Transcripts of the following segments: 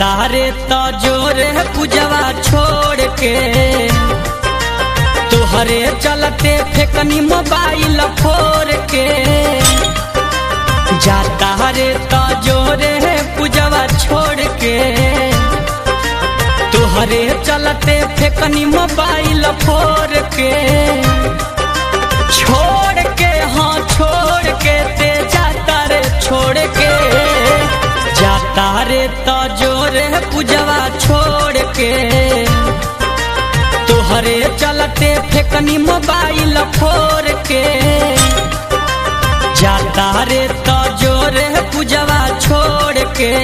जाता रे तो जोरे पूजवा छोड़ के तोहरे चलते फेकनी मोबाइल फोड़ के जाता रे तो जोरे पूजवा छोड़ के तोहरे चलते फेकनी मोबाइल फोड़ के छोड़ के हाँ छोड़ के ते जाता रे छोड़ के जाता रे तो जोरे पूजवा छोड़ के तोहरे चलते फेकनी मोबाइल फोड़ के जाता रे तो जोरे पूजवा छोड़ के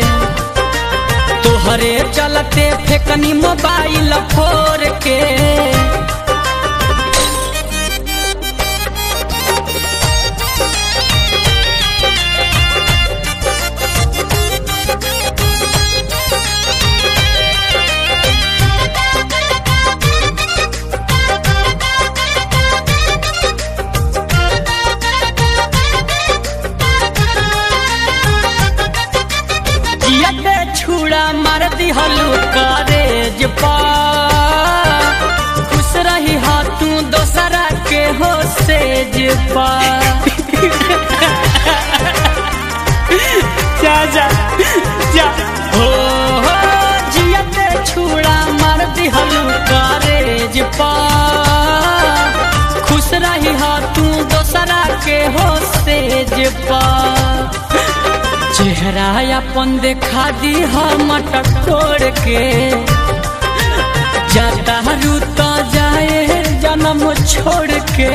तोहरे चलते फेकनी मोबाइल फोड़ के जियते छुड़ा मार दिहलू करेज पा खुश रही हा तू दोसरा के हो सेज पा जा जा जा हो हो जियते छुड़ा मार दिहलू करेज पा खुश रही हा तू दोसरा के हो सेज पा चेहरा अपन देखा दी हम टटोर के जाता रूता जाए जन्म छोड़ के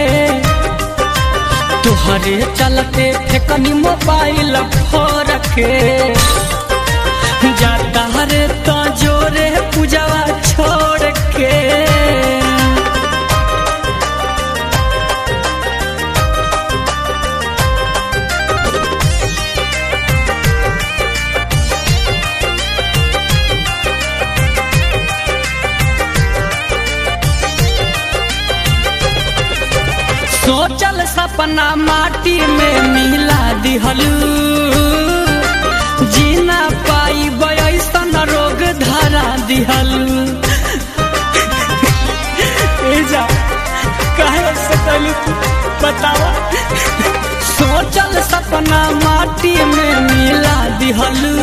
तुहरे चलते फेकनी मोबाइल फोड़ के जाता रे तो जोरे पूजवा छोड़ के सोचल सपना माटी में मिला दिहलू जीना पाई ऐसन रोग धरा दिहलू जा कहे सकलू बतावा सोचल सपना माटी में मिला दिहलू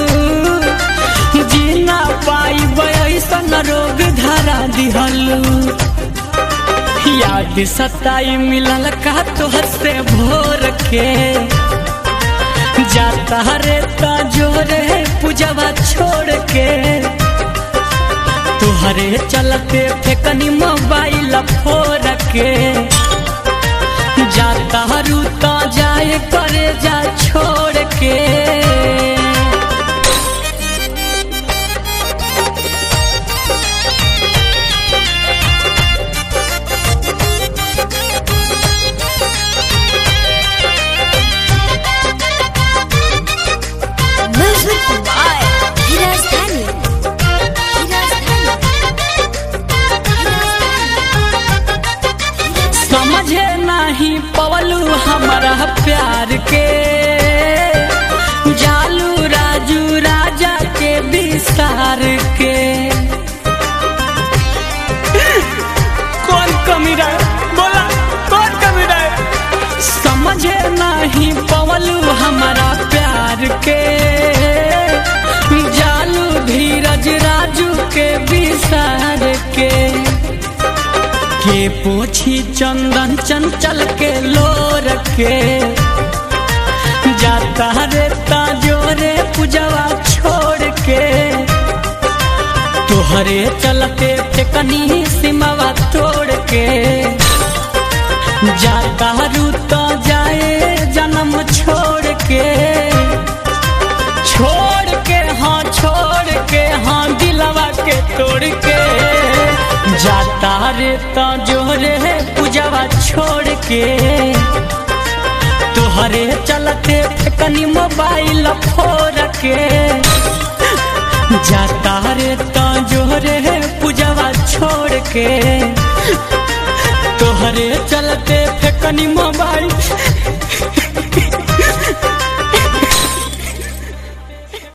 जीना पाई ऐसन रोग धरा दिहलू याद सताई मिलल का तोहर से भोर के जाता रे ता जोरे पूजवा छोड़ के तुहरे चलते फेकनी मोबाइल फोड़ के जाता रूता जाए करे जा छोड़ के Music by Hirastani. Hirastani. समझे नहीं पवलू हमारा प्यार के जालू राजू राजा के विस्तार के कौन कमी रहे बोला कौन कमी रहे समझे नहीं पवलू हमारा प्यार के जालू धीरज राजू के विसार के के पोछी चंदन चंचल के लोर के जाता रे जोरे पूजवा छोड़ के तोहरे चलते फेकनी सिमवा तोड़ के जाता रूता जाए जन्म छोड़ के छोड़ के हाँ छोड़ के हाँ दिलवा के तोड़ के जाता रे तो जोरे पूजवा छोड़ के तोहरे चलते फेकनी मोबाइल फोड़ के जाता रे तो जोरे पूजवा छोड़ के तोहरे चलते फेकनी मोबाइल